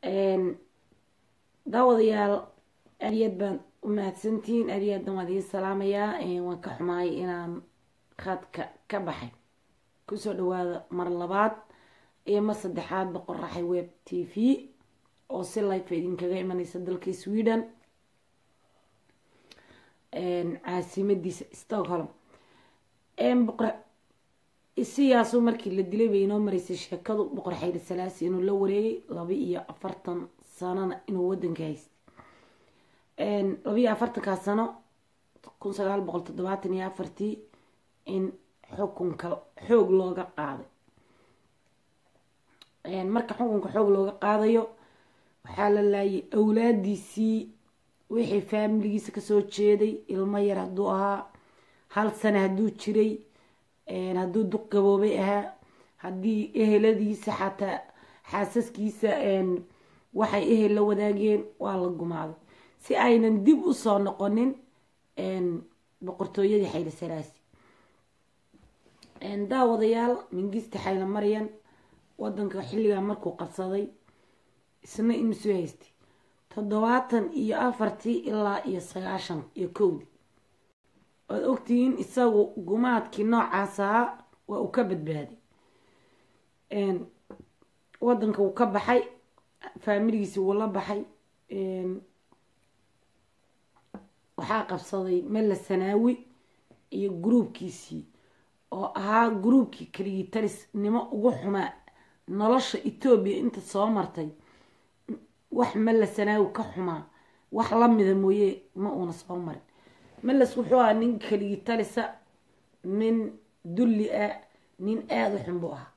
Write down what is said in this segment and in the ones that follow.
daawadayaal aadiyad baan u mahadsantihiin aadiyaadan waan idiin salaamayaa waan ka xumahay inaan khadka ka baxay kusoo dhawaada mar labaad iyo mar saddexaad boqoraxay web t v oo si life idinkaga imaneysa dalka sweden caasimadiisa stockholm siyaasuu markii la dilay bay inoo mareysay sheekadu boqor xayri salaasi inuu la wareegay laba iyo afartan sanona inuu wadanka haystay laba iyo afartankaa sano kun sagaal boqol toddobaatan iyo afartii in xukunka xoog looga qaaday marka xukunka xoog looga qaadayo waxaa la laayay awlaadiisii wixii faamiligiisa kasoo jeeday ilmo yar hadduu ahaa hal sane hadduu jiray hadduu duq gaboobay ahaa haddii eheladiisa xataa xaasaskiisa waxay ehel la wadaageen waa la gumaaday si aynan dib usoo noqonin boqortooyadii xayla salaasi daawadayaal mingista xayla maryan wadanka xilligaa markuu qabsaday isna imisoo haystay toddobaatan iyo afartii ilaa iyo sagaashan iyo kowdii waad ogtihiin isagu gumaadkii noocaas ahaa waa uu ka badbaaday wadanka wuu ka baxay faamiligiisi wuu la baxay waxaa qabsaday mella sanaawi iyo gruubkiisii oo ahaa gruubkii keligii talisnimo ugu xumaa nolosha etoobiya inta soo martay wax mella sanaawi ka xumaa wax lamida mooye ma uuna soo marin meles wuxuu ahaa nin keligii talisa nin dulli ah nin aada u xun buu ahaa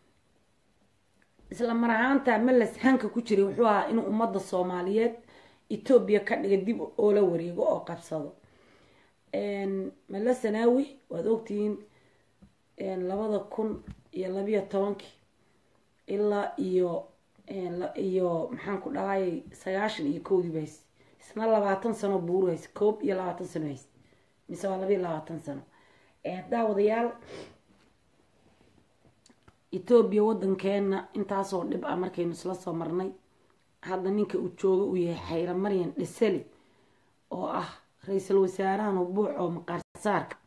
isla mar ahaanta meles hanka ku jiray wuxuu ahaa inuu ummadda soomaaliyeed etoobiya ka dhiga dib oo la wareego oo qabsado mele sanaawi waad ogtihiin labada kun iyo labiyo tobankii ilaa iyo iyo maxaan ku dhahayay sagaashan iyo kowdii ba haysta isna labaatan sano buuru haysta koob iyo labaatan sano haysta mise waa labiiyo labaatan sano daawadayaal etoobiya wadankeena intaasoo dhib ah markaynu isla soo marnay hadda ninka uu jooga uu yahay xayla maryan dhisali oo ah ra-iisul wasaarahan hubuuc oo maqaarsaarka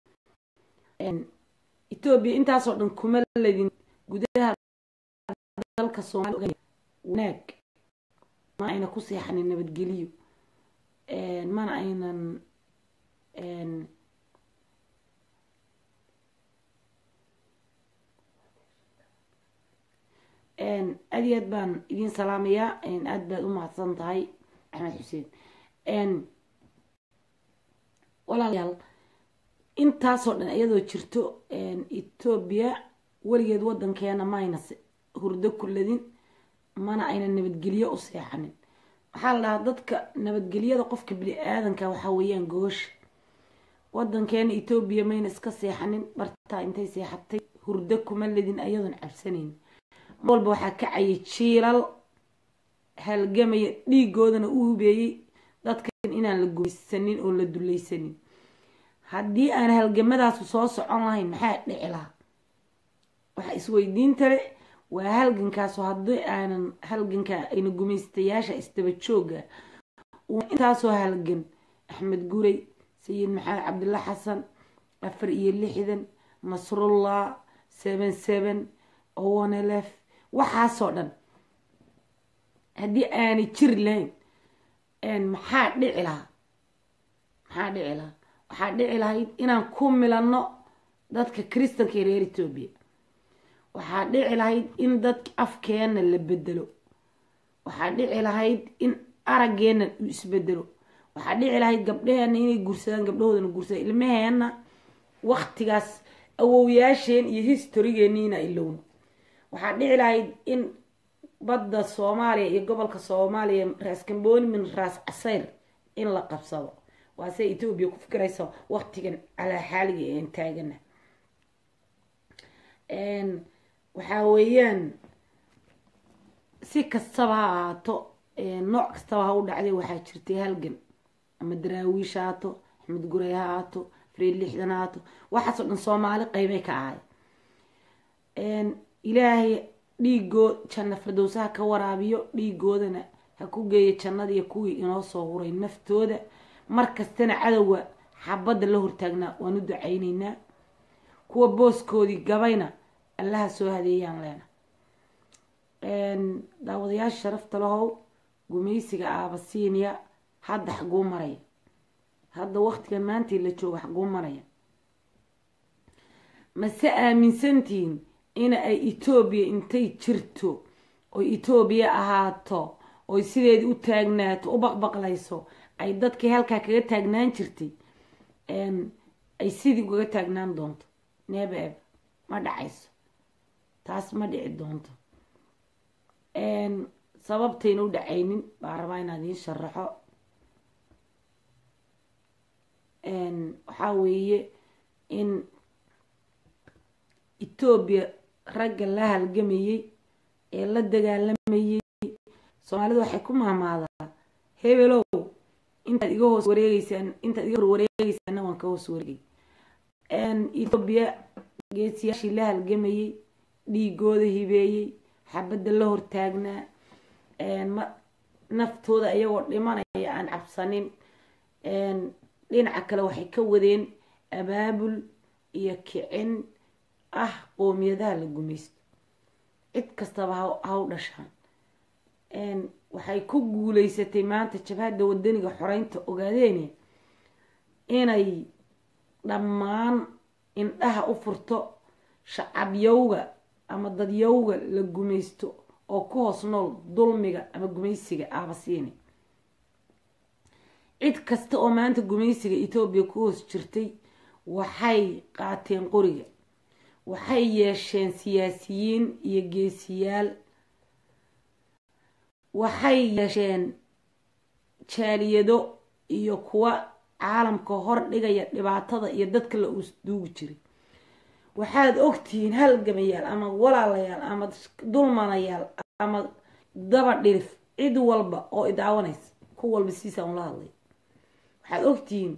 etoobiya intaasoo dhan kuma ladin gudaha dalka soomaaliya wanaag ma ayna ku seexanin nabadgeliyo mana aynan aad iyo aad baan idiin salaamayaa aada baad u mahadsan tahay axmed xuseen walaalayaal intaasoo dhan iyadoo jirto etoobiya weligeed wadankeena ma ayna hurdo kuladin mana ayna nabadgelyo u seexanin waxaa la dhahaa dadka nabadgelyada qofka bini aadanka waxaa weeyaan goosha wadankeena etoobiya mayna iska seexanin bartaa intay seexatay hurdo kuma ledin ayadoon cabsanayn mar walba waxaa kacayay jiilal halgamaya dhiigoodana u hubeeyey dadkan inaan la gumaysanin oo la dulaysanin haddii aan halgamadaasu soo socon lahayn maxaa dhici lahaa waxaa isweydiinta le waa halgankaasu haddii aanan halganka ayna gumaystayaasha isdaba jooga intaasoo halgan axmed guray sayid maxamed cabdilla xasan afar iyo lixdan nasrullah seven seven owanelef waxaasoo dhan haddii aanay jiri lahayn maxaa dhici lahaa maxaa dhici lahaa waxaa dhici lahayd inaan ku milanno dadka kristanka ee reer etoobiya waxaa dhici lahayd in dadka afkeena la bedelo waxaa dhici lahayd in araggeena uu isbedelo waxaa dhici lahayd gabdhaheena inay guursadaan gabdhahoodana guursadaan ilmaheena waktigaas awowyaasheen iyo historigeeniina ilowno waxaa dhici lahayd in badda soomaaliya iyo gobolka soomaaliya raas kamboni min raas casayr in la qabsado waase etoobiya ku fikiraysa waktigan calaa xaaliga een taagana waxaa weeyaan si kastaba ha ahaato nooc kastaba ha u dhacday waxaa jirtay halgan ama daraawiish ha haato axmed guray ha haato fareed lixdan ha haato waxaasoo dhan soomaali qeybay ka ahay ilaahay dhiigood janna firdowsaha ka waraabiyo dhiigoodana ha ku geeyo jannadiiyo kuwii inoo soo huray naftooda markastana cadowga xabadda la hortaagnaa waan u ducayneynaa kuwa booskoodii gabayna allaha soo hadeeyaan leena daawadayaasha sharafta lahow gumaysiga aabasiiniya hadda xaguu maraya hadda waqtigan maantii la joogo xaguu maraya mase aaminsantihiin in ay etoobiya intay jirto oy etoobiya ahaato oy sideedii u taagnaato u baqbaqlayso ay dadkii halkaa kaga taagnaan jirtay ay sidii ugaga taagnaan doonto neeba eb ma dhacayso taas ma dhici doonto sababtayna u dhacaynin baa rabaa inaad iin sharaxo waxaa weeye in etoobiya ragga la halgamayey ee la dagaalamayey soomaalida waxay ku mahmaadaa hebelow intaad iga hoos wareegeysaan intaad iga hor wareegeysaana waan ka hoos wareegay etoobiya geesiyaashii la halgamayey dhiigooda hibeeyey xabadda la hortaagnaa naftooda iyagoo dhimanaya aan cabsanin dhinaca kale waxay ka wadeen abaabul iyo kicin ah qoomiyadaha la gumaysto cid kastaba ha u dhashaan waxay ku guuleysatay maanta jabhadda wadaniga xoreynta ogaadeene inay dhammaan indhaha u furto shacabyowga ama dadyowga la gumaysto oo ku hoos nool dulmiga ama gumaysiga aabasiini cid kasta oo maanta gumaysiga etoobiya ku hoos jirtay waxay qaateen qoriga waxay yeesheen siyaasiyiin iyo geesiyaal waxay yeesheen jaaliyado iyo kuwa caalamka hor dhigaya dhibaatada iyo dadka la uusduugi jiray waxaad ogtihiin halgamayaal ama walaalayaal ama dulmanayaal ama daba dhirif cid walba oo idaawanaysa ku walba siisaan ula hadlay waxaad ogtihiin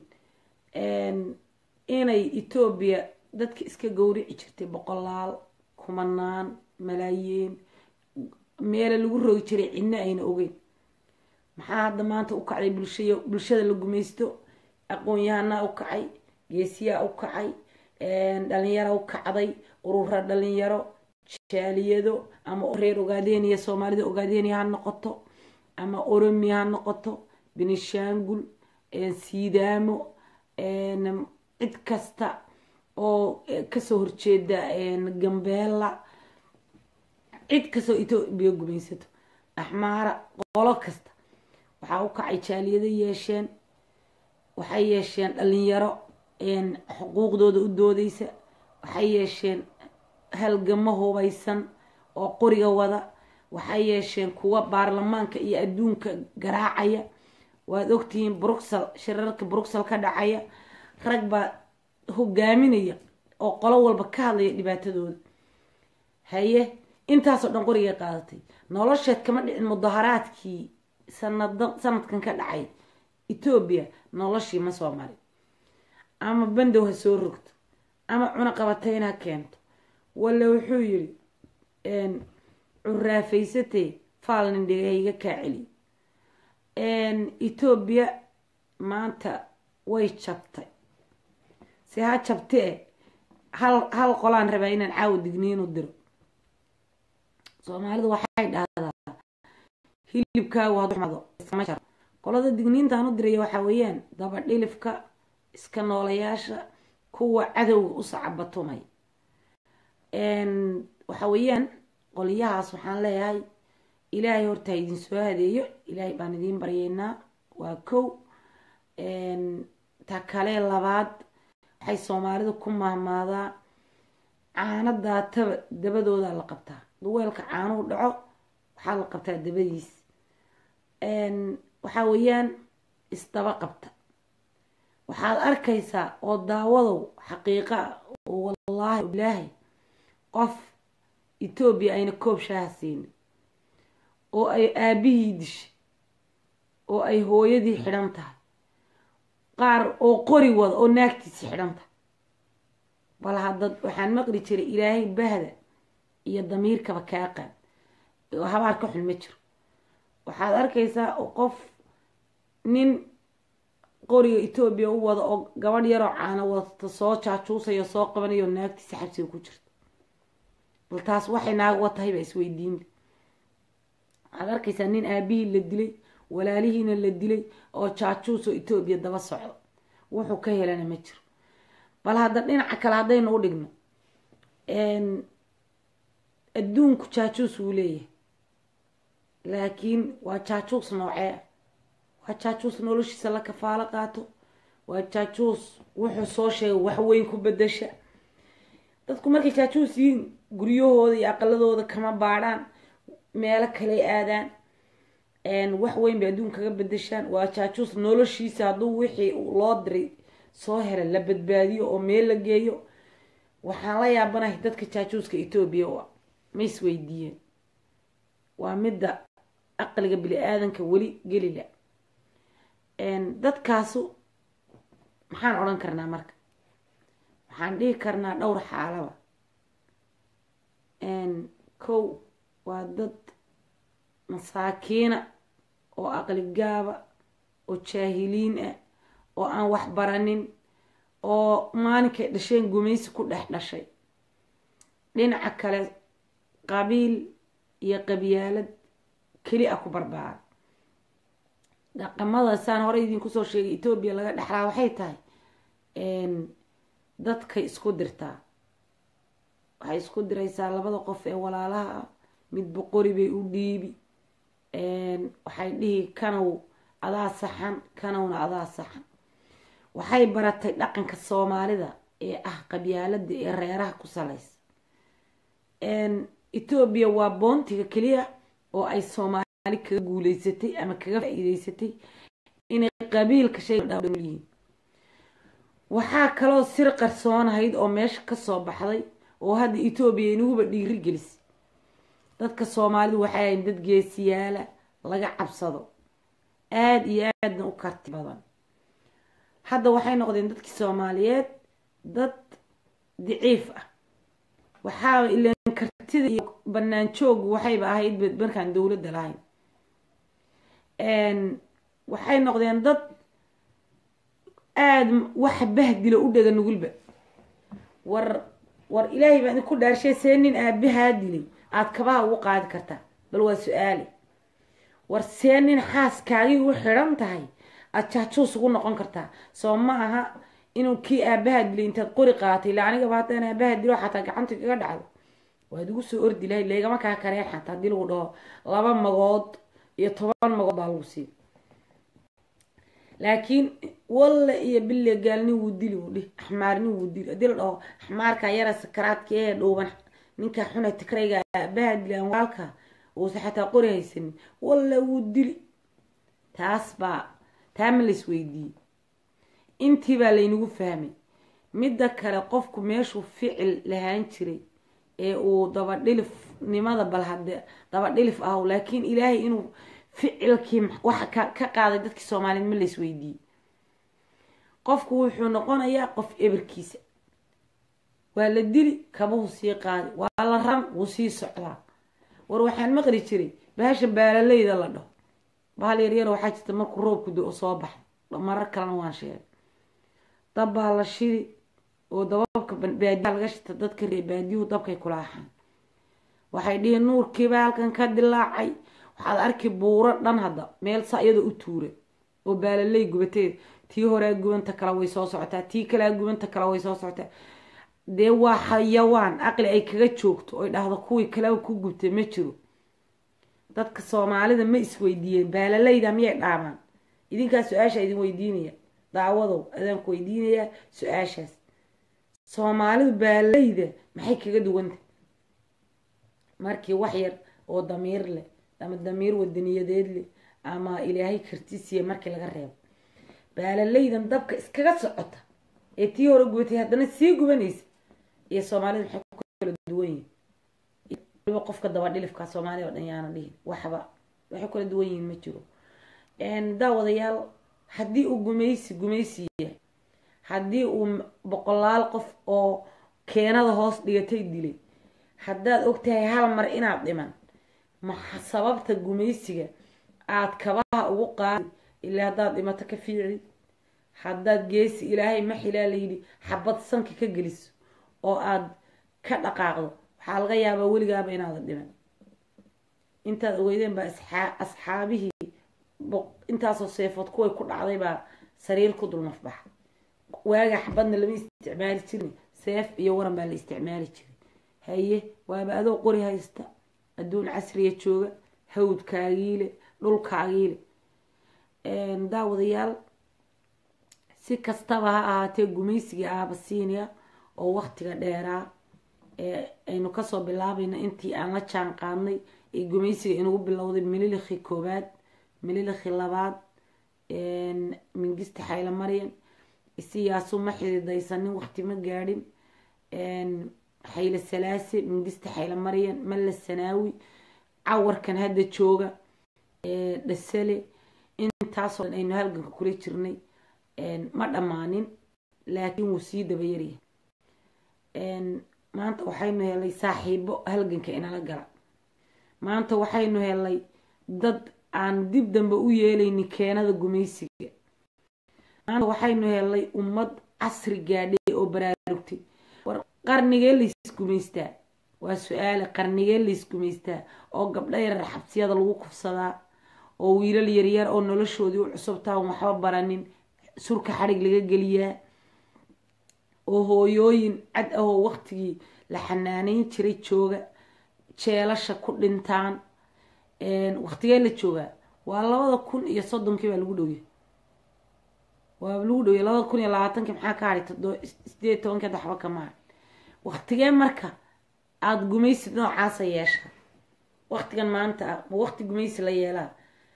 inay etoobiya dadka iska gowrici jirtay boqolaal kumanaan malaayiin meele lagu rogi jiray cidna ayna ogeyn maxaa hadda maanta u kacday bulshay bulshada la gumaysto aqoon-yahanaa u kacay geesiyaa u kacay dhalinyaro u kacday urura dhalinyaro jaaliyado ama reer ogaadeniya soomaalida ogaadeniya ha noqoto ama oromiya ha noqoto benishaangul siidaamo cid kasta oo kasoo horjeeda gambeela cid kastoo etoobiya gumaysato axmaara qolo kasta waxaa u kacay jaaliyado yeesheen waxay yeesheen dhalinyaro xuquuqdooda u doodeysa waxay yeesheen halgamo hubaysan oo qoriga wada waxay yeesheen kuwa baarlamaanka iyo adduunka garaacaya waad ogtihiin bruxel shirarka bruxel ka dhacaya rag baa hogaaminaya oo qolo walba ka hadlaya dhibaatadooda haye intaasoo dhan qorigay qaadatay nolosheed kama dhicin mudaharaadkii sanada sanadkan ka dhacay etoobiya noloshii ma soo marin ama bandow ha soo rogto ama cunaqabatayn ha keento walla wuxuu yiri curaafaysatee faalnin dhigahayga kaa celiy etoobiya maanta way jabtay si ha jabtee hal hal qolaan rabaa inaan caawa digniinu diro soomaalidu waxay dhahdaa hilibkaagu haduxmado iskama jaro qolada digniintaan u diraya waxaa weeyaan daba dhilifka iska noolayaasha kuwa cadowga u sacabatumay waxa weeyaan qolyahaas waxaan leeyahay ilaahay horta ha idin soo hadeeyo ilaahay baan idiin baryeynaa waa kow ta kale labaad waxay soomaalida ku mahmaadaa caano daataba dabadoodaa la qabtaa duweelka caanuhu dhaco waxaa la qabtaa dabadiis waxaa weeyaan isdaba qabta waxaad arkaysaa oo daawadow xaqiiqa oo wallaahi bilaahi qof etoobiya ayna koob shaaha siinin oo ay aabihii dishay oo ay hooyadii xidhan tahay qaar oo qori wada oo naagtiisii xidhan tahay bal hadda waxaan maqli jiray ilaahay bahda iyo damiirkaba kaa qaad habaar ka xun ma jiro waxaad arkaysaa qof nin qoriga etoobiya u wada oo gabadh yaroo caana wadata soo jaajuusayo soo qabanayo naagtiisa xabsiga ku jirto bal taas waxay naag wa tahay baa isweydiinba waxaad arkaysaa nin aabihii la dilay walaalihiina la dilay oo jaajuus oo etoobiya daba socdo wuxuu ka helana ma jiro bal hadda dhinaca kale haddaynu u dhigno adduunku jaajuus wuu leeyahay laakiin waa jaajuus noocee waa jaajuus noloshiisa la kafaalo qaato waa jaajuus wuxuu soo sheegay wax weyn ku bedasha dadku markay jaajuus yihiin guryahooda iyo aqaladooda kama baadhaan meelo kale aadaan wax weyn bay adduun kaga bedeshaan waa jaajuus noloshiisa hadduu wixii loo diray soo hela la badbaadiyo oo meel la geeyo waxaan la yaabanahay dadka jaajuuska etoobiya u ah ma isweydiiyeen waa midda aqliga bini aadanka weli gelila dadkaasu maxaan odhan karnaa marka waxaan dhihi karnaa dhowr xaalaba kow waa dad masaakiina oo aqli gaaba oo jaahiliin ah oo aan wax baranin oo maalinkay dhasheen gumaysi ku dhex dhashay dhinaca kale qabiil iyo qabyaalad keli a ku barbaara dhaqamada saan horey idinku soo sheegay etoobiya laga dhexlaa waxay tahay dadkay isku dirtaa waxay isku diraysaa labada qof ee walaalaha ah mid boqori bay u dhiibi waxay dhihi kanow adaa saxan kanowna adaa saxan waxay baratay dhaqanka soomaalida ee ah qabyaalada ee reeraha ku salaysa etoobiya waa boontiga keliya oo ay soomaali kaga guuleysatay ama kaga faa-iideysatay inay qabiilka shayyihiin waxaa kaloo sir qarsoonahayd oo meesha kasoo baxday oo hadda etoobiya inaguba dhiiri gelisay dadka soomaalidu waxay ahayn dad geesiyaala laga cabsado aada iyo aadna u karti badan hadda waxay noqdeen dadkii soomaaliyeed dad daciif ah waxaa ilaan kartida iyo banaan joogu waxayba ahayd markaan dowladda lahayn waxay noqdeen dad aada waxa bahdilo u dhega nugulba war war ilaahay baa idinku dhaarshay see nin aabahaa dilay aada kabaha ugu qaadi kartaa bal waa su-aale war see nin xaaskaagii u xidhan tahay aada jaajuus ugu noqon kartaa soo ma aha inuu kii aabaha dilay intaad qori qaatay ila anigaba haddaan aabaha dilo xataa gacanta kaga dhacdo waad igu soo ordi lahayd laygama kaa kareen xataa haddii lagu dhaho laba magood iyo toban magood baa lagu sii laakiin walle iyo bille gaalnin wuu dili wuu dhih axmaarnin wuu dili haddii la dhaho axmaarka yara sakaraadka ee dhowban ninka xuna tikrayga aabaha dilaan walaalka uusa xataa qori haysanin walle wuu dili taas baa taa ma lais weydiiyey intii baa laynagu fahmay midda kale qofku meeshuu ficil lahaan jiray ee uu dabadhilifnimada bal hade dabadhilif ah laakiin ilaahay inuu ficilkii waxa ka qaaday dadkii soomaaliyeed ma lais weydiiyey qofku wuxuu noqonayaa qof eberkiisa waa la dili kabuhu sii qaadi waa la ran wuu sii socdaa war waxaan maqli jiray bahasha baalaleyda la dhaho bahal yaryar waxaa jirta markuu roobku do soo baxay marar kalena waan sheegay dab baa la shidi oo dababka baadiyaa laga shita dadka ree baadiyuhu dabkay kulaaxaan waxay dhihi nuurkiibaa halkan ka dilaacay waxaad arki buuro dhan hadda meel saa iyadoo u tuura oo baalaley gubateed tii horea gubanta kale way soo socotaa tii kalea gubanta kale way soo socotaa dee waa xayawaan aqli ay kaga joogto oy dhahdo kuwii kaleba ku gubtay ma jiro dadka soomaalida ma isweydiiyeen baalalayda miyay dhaamaan idinkaa su-aasha idin weydiinaya daawadow adaanku weydiinayaa su-aashaas soomaalidu baalalayda maxay kaga duwanta markii wax yar oo damiir leh ama damiir wadaniyadeed leh ama ilaahay kartisiya markii laga reebo baalalaydan dabka iskaga socota ee tii hore gubatay haddana sii gubanaysa iyo soomaalida maxay ku kala duwan yihin waliba qofka dabadhilifka soomaaliya oo dhan yaana dhihin waxba waxay kala duwan yihiin ma jiro daawadayaal haddii uu gumaysi gumaysi yahay haddii uu boqolaal qof oo keenada hoos dhigatay dilay haddaad ogtahay hal mar inaad dhiman maxa sababta gumaysiga aada kabaha ugu qaadi ilaa haddaad dhimato ka fiici haddaad geesi ilaahay maxilaa layidhi xabad sanka ka geliso oo aada ka dhaqaaqdo waxaa laga yaabaa weligaaba inaadan dhiman intaad ogeydeen baa asxaabihii intaasoo seefood kuway ku dhacday baa sariir ku dul nafbaxa waaga xabadna lama isticmaali jirin seef iyo waran baa la isticmaali jiray haye waaba adoo qori haysta adduun casriya jooga hawdkaagiile dhulkaagiile daawadayaal si kastaba ha ahaatee gumaysiga aabasiiniya oo waktiga dheeraa ee aynu kasoo bilaabayna intii aan la jaan qaadnay ee gumaysiga inagu bilowday mililakhi koowaad mililakhi labaad mingista xayla maryan isiyaasu ma xididaysanin wakti ma gaadhin xayla salaase mingista xayla maryan malla sanaawi cawarkan hadda jooga dhasale intaasoo dhan aynu halganka kula jirnay ma dhammaanin laakiin wuu sii dabayaryahay maanta waxaynu helay saaxiibo halganka inala gala maanta waxaynu helay dad aan dib dambe u yeelaynin keenada gumaysiga maanta waxaynu helay ummad casri gaadhay oo baraarugtay war qarnigee laysgumaystaa waa su-aale qarnigee laysgumaystaa oo gabdho yarar xabsiyada lagu kufsadaa oo wiilal yaryar oo noloshoodii u cusubtaa on waxba baranin surka xadhig laga geliyaa oo hooyooyin cad ahoo waktigii la xanaaneyn jiray jooga jeelasha ku dhintaan waktigee la joogaa waa labada kun iyo soddonkii baa lagu dhowya waa lagu dhowya labada kun iyo labaatankii maxaa ka hadhay todo sideed tobankii hadda waxba kama hadhin waktigee marka aada gumaysi noocaasa yeesha waktigan maanta ah ma wakti gumaysi la yeelaa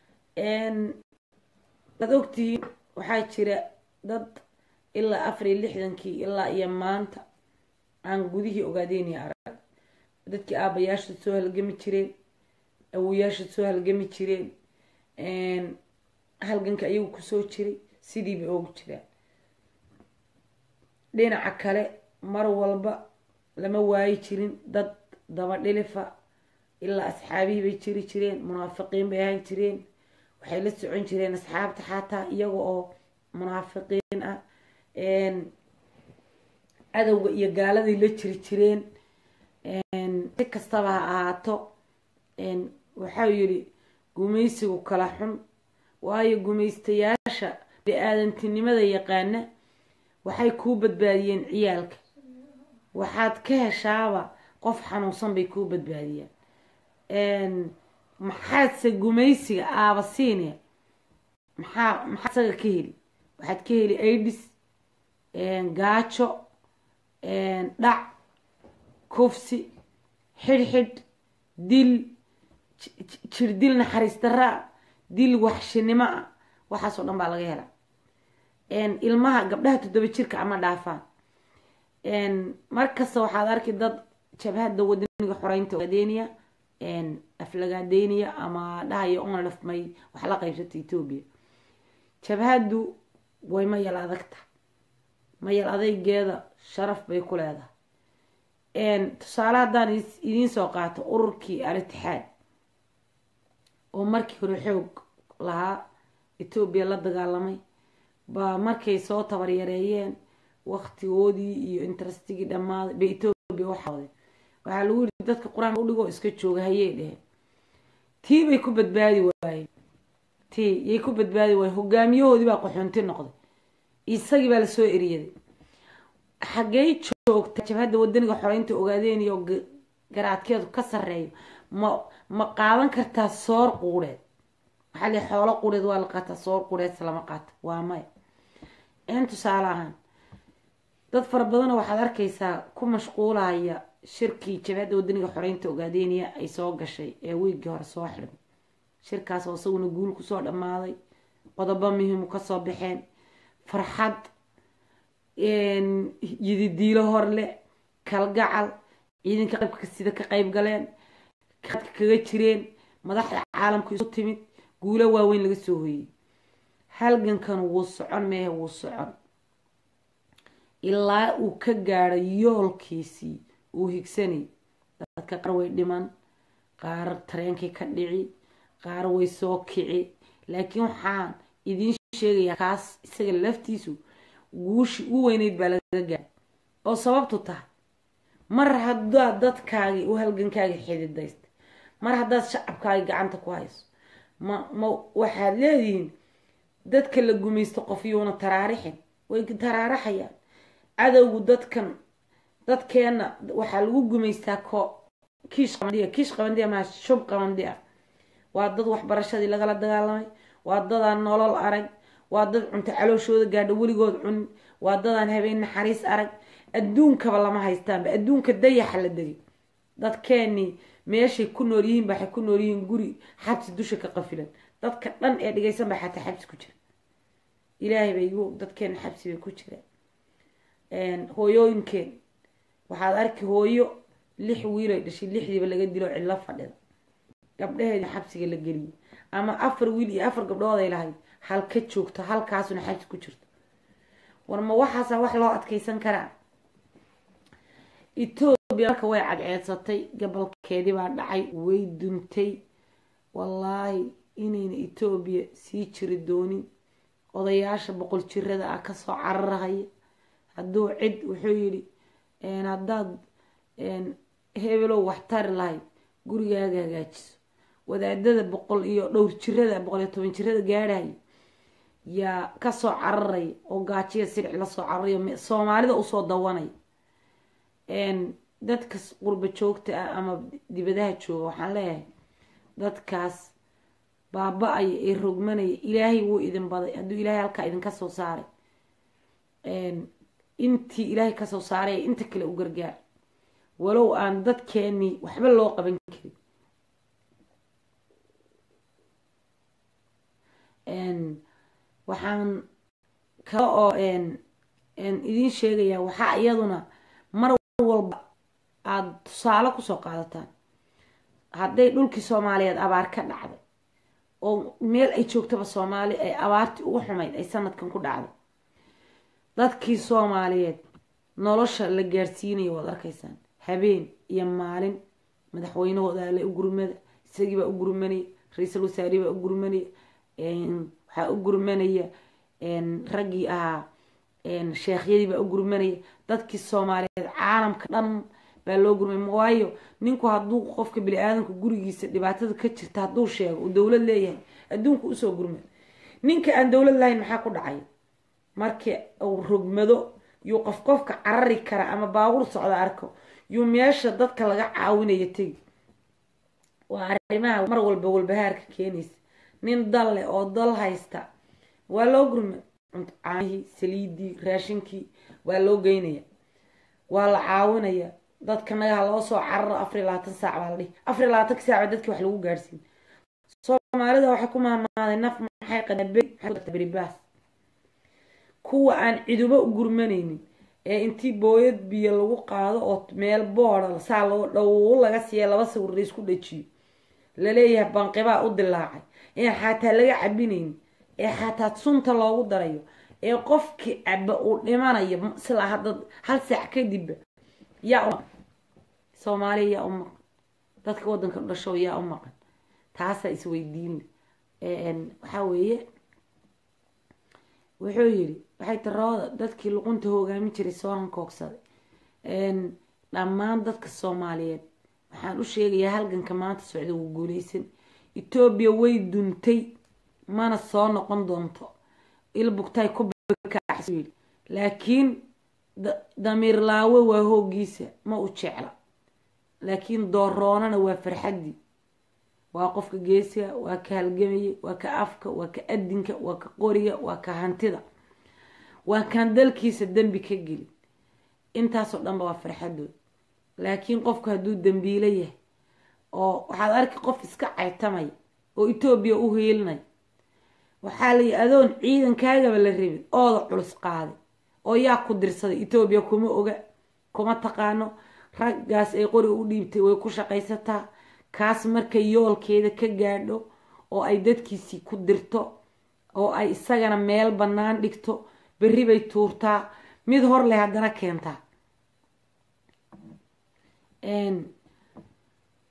waad ogtihiin waxaa jira dad ilaa afar iyo lixdankii ilaa iyo maanta aan gudihii ogaadeyniya arag dadkii aabayaashood soo halgami jireen awoyaashood soo halgami jireen halganka ayagu kusoo jiray sidiiba oogu jiraan dhinaca kale mar walba lama waayi jirin dad daba dhilifa ilaa asxaabihii bay jiri jireen munaafiqiin bay ahaan jireen waxay la socon jireen asxaabta xataa iyaga oo munaafiqiin ah cadowga iyo gaaladay la jiri jireen si kastaba ha ahaato waxau yidhi gumaysigu kala xun waayo gumaystayaasha bini-aadantinimada yaqaana waxay kuu badbaadiyeen ciyaalka waxaad ka heshaaba qof xanuunsan bay kuu badbaadiyaan maxaadse gumaysiga aabasiinaya maxaa maxaa isaga ka heli waxaad ka heli aidis gaajo dhac kufsi xidhxidh dil jir dil naxariis daraa dil waxshinimo ah waxaasoo dhan baa laga helaa ilmaha gabdhaha toddoba jirka ama dhaafaan markasta waxaad arki dad jabhadda wadaniga xoreynta adeeniya aflagaadeynaya ama dhahayo onlaf may wax la qaybsata etoobiya jabhaddu way mayal adagta mayal adaygeeda sharaf bay ku leedahay tusaale haddaan idiin soo qaato ururkii al-itixaad oo markii hore xoog lahaa etoobiya la dagaalamay baa markay soo tabaryareeyeen waktigoodii iyo interastigii dhammaaday bay etoobiya waxawday waxaa lagu yidhi dadka qur-aanka udhigoo iska jooga hayey dheheen tii bay ku badbaadi waayeen tii yay ku badbaadi waayeen hogaamiyahoodii baa qaxoonti noqday isagii baa lasoo eriyaday xaggey joogta jabhadda wadaniga xoreynta ogaadeen iyo garaadkeedu ka sareeyo ma ma qaadan kartaa soor quureed waxaa li xoolo quureed waa la qaataa soor quureedse lama qaato waa maya in tusaale ahaan dad fara badana waxaad arkaysaa ku mashquulaya shirkii jabhadda wadaniga xoreynta ogaadeeniya ay soo gashay ee wiiggii hore soo xidhmay shirkaas oo isaguna guul kusoo dhammaaday qodobo muhiimu kasoo baxeen farxad yididiilo horle kalgacal ciidanka qaybka sida ka qayb galeen adka kaga jireen madaxda caalamka isu timid guulo waaweyn laga soo hoyey halgankan wuu socon meehe wuu socon ilaa uu ka gaadho yoolkiisii uu higsanay dadka qaar way dhiman qaar tareenkii ka dhici qaar way soo kici laakiin waxaan idiin sheegayaa kaas isaga laftiisu guushi u weyneyd baa laga gaara oo sababtu tahay mar haddaad dadkaagii u halgankaagii xididaysta mar haddaad shacabkaagii gacanta ku hayso ma ma waxaad leedihiin dadka la gumaysto qofyuuna taraarixin way taraaraxayaan cadowgu dadkan dadkeenna waxaa lagu gumaystaa ko kiish qabandiya kiish qabandiya maa shub qabandiya waa dad waxbarashadii lagala dagaalamay waa dadaan nolol arag waa dad cunto calooshooda gaadho weligood cunin waa dadaan habeen naxariis arag adduunkaba lama haystaanba adduunka dayaxa la degay dadkeenii meeshay ku nool yihiin waxay ku nool yihiin guri xabsi dusha ka qafilan dadka dhan ee dhigaysan baa xataa xabsi ku jira ilaahay bay igu dadkeena xabsi bay ku jiraan hooyooyinkeen waxaad arki hooyo lix wiilay dhashay lixdiiba laga dilo cidlo fadhida gabdhaheeda xabsiga la geliyay ama afar wiil iyo afar gabdhooday lahayd halka joogto halkaasuna xabsi ku jirto war ma waxaasa wax loo adkeysan karaa etoobiya marka way cadceedsatay gobolkeedii baa dhacay way duntay wallaahi inayna etoobiya sii jiri doonin odayaasha boqol jirada ah kasoo cararahaya hadduu cid wuxuu yidhi haddaad hebelow wax tari lahayd gurigaaga hagaajiso wadaadada boqol iyo dhowr jirada boqol iyo toban jirada gaadhaya yaa kasoo cararaya oo gaajiya siric lasoo cararayo soomaalida usoo dawanaya dadka qurba joogta ah ama dibadaha jooga waxaan leeyahay dadkaas baaba-aya ee rogmanaya ilaahay wuu idin baday hadduu ilaahay halkaa idinka soo saaray intii ilaahay kasoo saaraya inta kale u gargaar walow aan dadkeenii waxba loo qaban karin waxaan kale oo idiin sheegayaa waxaa iyaduna mar walba aada tusaale kusoo qaadataan hadday dhulkii soomaaliyeed abaar ka dhacday oo meel ay joogtaba soomaali ay abaartii ugu xumayd ay sanadkan ku dhacday dadkii soomaaliyeed nolosha la gaarsiinaya waad arkaysaan habeen iyo maalin madaxweynahooda le u gurmada isagiibaa u gurmanaya ra-iisul wasaarihi baa u gurmanaya waxaa u gurmanaya raggii ahaa sheekhyadii baa u gurmanaya dadkii soomaaliyeed caalamka dhan baa loo gurmay waayo ninku hadduu qofka bini-aadanka gurigiisa dhibaatada ka jirta hadduu sheego uu dowlad leeyahay adduunka usoo gurmay ninka aan dowlad lahayn maxaa ku dhacay markii uu rogmado yuu qof qofka carari kara ama baabuur socda arko yuu meesha dadka laga caawinaya tegi waa arrimaha mar walba walbahaarka keenaysa nin dal leh oo dal haysta waa loo gurmay caanihii saliidii raashinkii waa loo geynaya waa la caawinaya dadka nagaha loo soo cararo afar iyo labaatan saac baa la dhihi afar iyo labaatanka saac dadki wax lagu gaarsiin soomaalida waxay ku mahmaaday naf maxay qadaberibaas kuwa aan cidubo u gurmanaynin ee intii booyad biyo lagu qaado oo meel booda saa loo dhow laga siiya laba sawir la isku dhajiyo laleeyahay banqibaa u dilaacay ee xataa laga cabinaynin ee xataa sunta loogu darayo ee qofkii caba uu dhimanayo silaa hadda hal saac kadibba yaa u soomaaliya yaa u maqan dadka waddanka dhashow yaa u maqan taasaa isweydiin waxaa weeye wuxuu yidhi waxay tirooda dadkii luqunta hogaamin jiray soo hankoogsaday dhammaan dadka soomaaliyeed waxaan u sheegayaa halganka maanta socda wuu guuleysan etoobiya way duntay mana soo noqon doonto ilbugtay ku yii laakiin damiir laawe waa hoogiisa ma u jecla laakiin dooroonana waa farxaddii waa qofka geesiga waa ka halgamaya waa ka afka waa ka adinka waa ka qoriga waa ka hantida waa kaan dalkiisa dembi ka gelin intaasoo dhanba waa farxadood laakiin qofku hadduu dembiilo yahay oo waxaad arki qof iska caytamaya oo etoobiya u hiilinaya waxaa layi adoon ciidankaagaba la rabin ooda culus qaaday oo yaa ku dirsaday etoobiya kuma oga kuma taqaano raggaas ay qoriga u dhiibtay way ku shaqaysataa kaas markay yoolkeeda ka gaadho oo ay dadkiisii ku dirto oo ay isagana meel bannaan dhigto berri bay tuurtaa mid hor leh haddana keentaa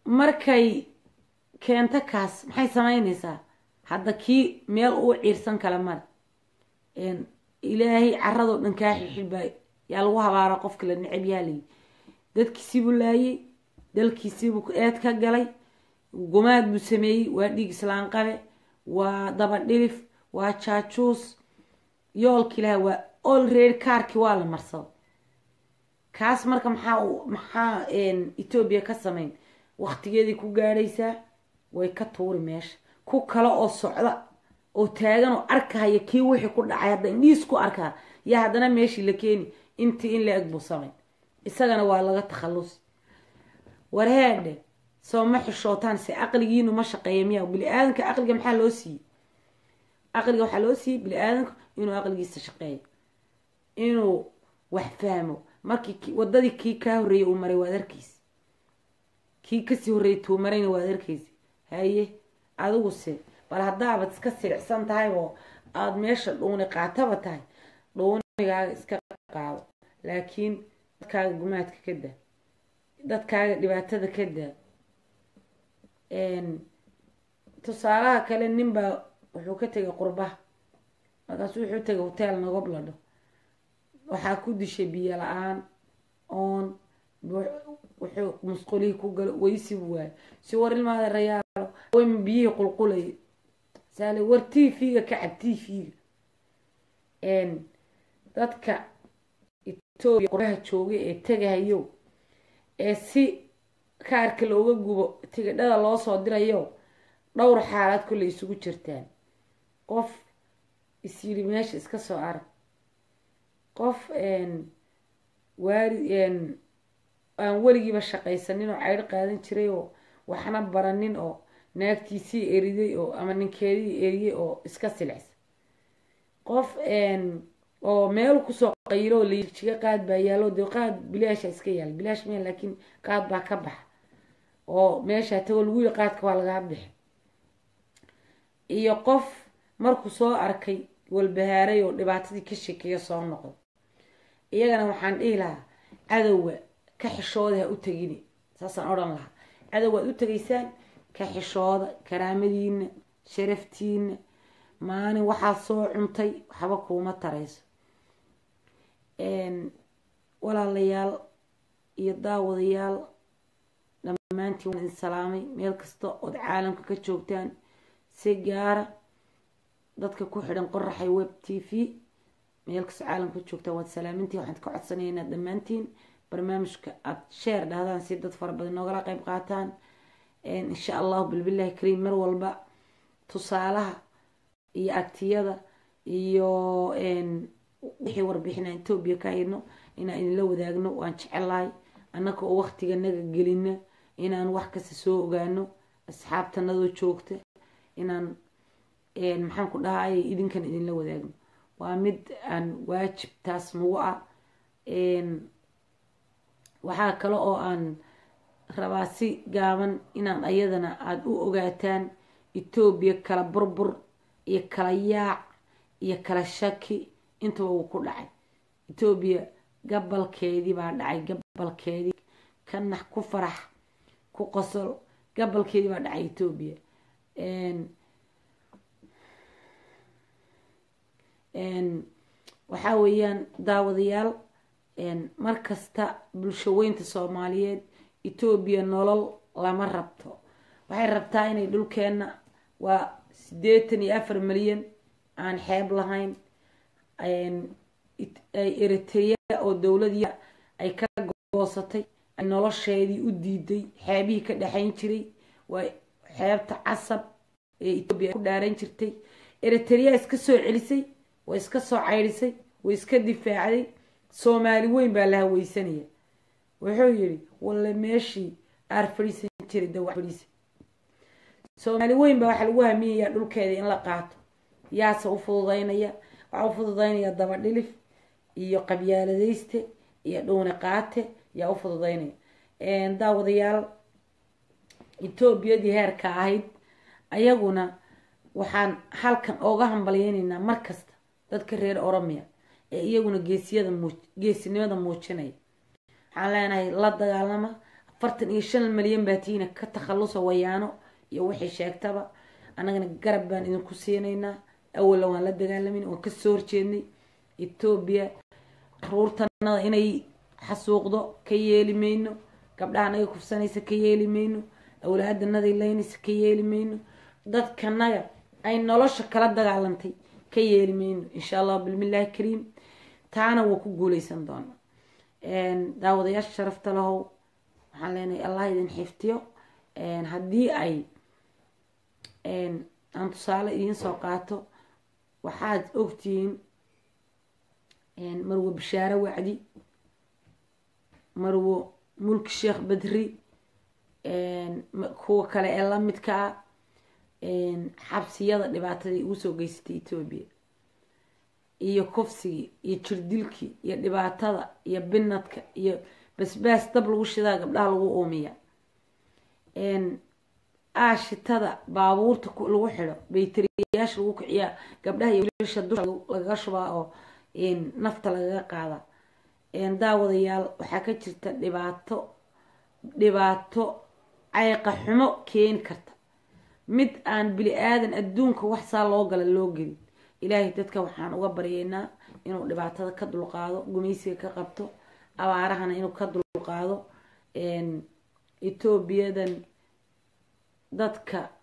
markay keento kaas maxay samaynaysaa hadda kii meel uu ciirsan kale male ilaahay caradoo dhan kaa xilxilbaa yaa lagu habaara qofka la necab yaalayi dadkiisiibuu laayay dalkiisiibuu eed ka galay gumaad buu sameeyey waa dhiig islaan qabe waa daba dhilif waa jaajuus yoolki ilaha waa olready kaarkii waa la marsado kaas marka maxaa maxaa etoobiya ka sameyn waktigeedii ku gaadhaysaa way ka tuuri meesha ku kale oo socda oo taagan oo arkahaya kii wixii ku dhacay hadda indhiis ku arkaa yaa haddana meeshii la keeni intii in la eg buu samayn isagana waa laga takhallusi warheedhe soo ma xishootaan se caqligiinu ma shaqeeya miya bini-aadanka caqliga maxaa loo siiyey caqliga waxaa loo siiyey bini-aadanku inuu caqligiisa shaqeeyo inuu wax fahmo markii wadadii kii kaa horreeyey uu maray waad arkeysa kii kasii horreeyey tuu marayna waad arkeysa haye adiguse bal haddaabad iska siricsan tahay oo aada meesha dhuuni qaataba tahay dhuunigaaga iska qaado laakiin dadkaaga gumaadka ka daa dadkaaga dhibaatada ka daa tusaalaha kale ninbaa wuxuu ka tegay qurbaha markaasu wuxuu tegay hoteel nagob ladho waxaa ku dishay biyo la-aan oon wuxuu musqulihii ku galo weysibu waayo si war ilmaada rayaalo wayma biyihii qulqulayay saale war t v-ga ka cab t v-ga dadka etoobiya qurbaha joogay ee tegahayo ee si kaarka looga gubo tigidhada loo soo dirayo dhowr xaalaad kolley isugu jirtaan qof is yidhi meesha iska soo arag qof waari aan weligiiba shaqaysanin oo caydho qaadan jiray oo waxna baranin oo naagtiisii eriday oo ama ninkeedii eriyey oo iska silicsa qof oo meel kusoo qaylo oo lajiga qaad baa yaalo dee qaad bilaasha iska yaala bilaash maya laakiin qaad baa ka baxa oo meesha tagoo lagu yiri qaadka waa lagaa bixi iyo qof markuu soo arkay walbahaaray oo dhibaatadii ka sheekeeya soo noqdo iyagana waxaan dhihi lahaa cadowga ka xishooda ha u tegini saasaan odhan lahaa cadowga ad u tegaysaan ka xishooda karaamadiina sharaftiina maalin waxaad soo cuntay waxba kuuma tarayso walaalayaal iyo daawadayaal dhammaantiin waan idin salaamay meel kasta ood caalamka ka joogtaan si gaara dadka ku xidhan qoraxay web t v meel kasta caalamka ka joogtaan waad salaamintiin waxaan ka codsanaynaa dhammaantiin barnaamijka aada sheer dhahdaan si dad fara badan noogala qeyb qaataan insha allahu bilbillahi kariim mar walba tusaalaha iyo agtiyada iyo wixii warbixina etoobiya ka hayno inaan idinla wadaagno waan jecelahay annaka oo waktiga naga gelina inaan wax kasta soo ogaano asxaabtanadoo joogta inaan maxaan ku dhahay idinkan idinla wadaagno waa mid aan waajib taas nagu ah waxaa kale oo aan rabaa si gaaban inaan ayadana aada u ogaataan etoobiya kala burbur iyo kala yaac iyo kala shaki intaba uu ku dhacay etoobiya gabalkeedii baa dhacay gabalkeedii ka nax ku farax ku qosol gabalkeedii baa dhacay etoobiya waxaa weeyaan daawadayaal mar kasta bulshaweynta soomaaliyeed etoobiya nolol lama rabto waxay rabtaa inay dhulkeenna waa siddeetan iyo afar milyan aan xeeb lahayn eritrea oo dowladii ay ka goosatay ay nolosheedii u diiday xeebihii ka dhexayn jiray waa xeebta casab ee etoobiya ku dhaaran jirtay eritrea iska soo celisay way iska soo caydhisay way iska difaacday soomaali weyn baa la haweysanaya wuxuu yidhi walle meeshii aar fadhiisan jiray dawac fadhiisa soomaali weyn baa waxaa lagu hamiyayaa dhulkeeda in la qaato yaase u fududaynaya waxaa u fududaynaya daba dhilif iyo qabyaaladayste iyo dhuuni qaate yaa u fududaynaya daawadayaal etoobiyadii heerka ahayd ayaguna waxaan halkan ooga hambalyeynaynaa mar kasta dadka reer oromia ee iyaguna geesiyada muu geesinimada muujinaya waxaan leenahay la dagaalama afartan iyo shan malyan baa tiina ka takhalusa wayaano iyo wixii sheegtaba annagana garab baan idinku siinaynaa awalla waan la dagaalamayna waan kasoo horjeednay etoobiya ruurtanada inay xasuuqdo ka yeeli mayno gabdhaha naga kufsanaysa ka yeeli mayno awlaadanaday laynaysa ka yeeli mayno dadkanaga ay nolosha kala dagaalantay ka yeeli mayno insha allah bilmillahi kariim taana waa ku guuleysan doona daawadayaasha sharafta lahow waxaan leenahay allah idin xiftiyo haddii ay aan tusaale idiin soo qaato waxaad ogtihiin marwo bishaare wacdi marwo mulki sheekh badri kuwa kale ee lamidka ah xabsiyada dhibaatadii ugu soo geysatay etoobiya iyo kufsigii iyo jirdilkii iyo dhibaatada iyo binadka iyo basbaas dab lagu shidaa gabdhaha lagu uumiya aashitada baabuurta lagu xidho bayteriyaasha lagu kiciyaa gabdhaha iyo wiilasha dusha lagaga shubaa oo nafta lagaga qaada daawadayaal waxaa ka jirta dhibaato dhibaato cayqa xumo keeni karta mid aan bili aadan adduunka wax saa loo gala loo gelin ilaahay dadka waxaan uga baryeynaa inuu dhibaatada ka dulqaado gumaysiga ka qabto abaarahana inuu ka dulqaado etoobiyadan dadka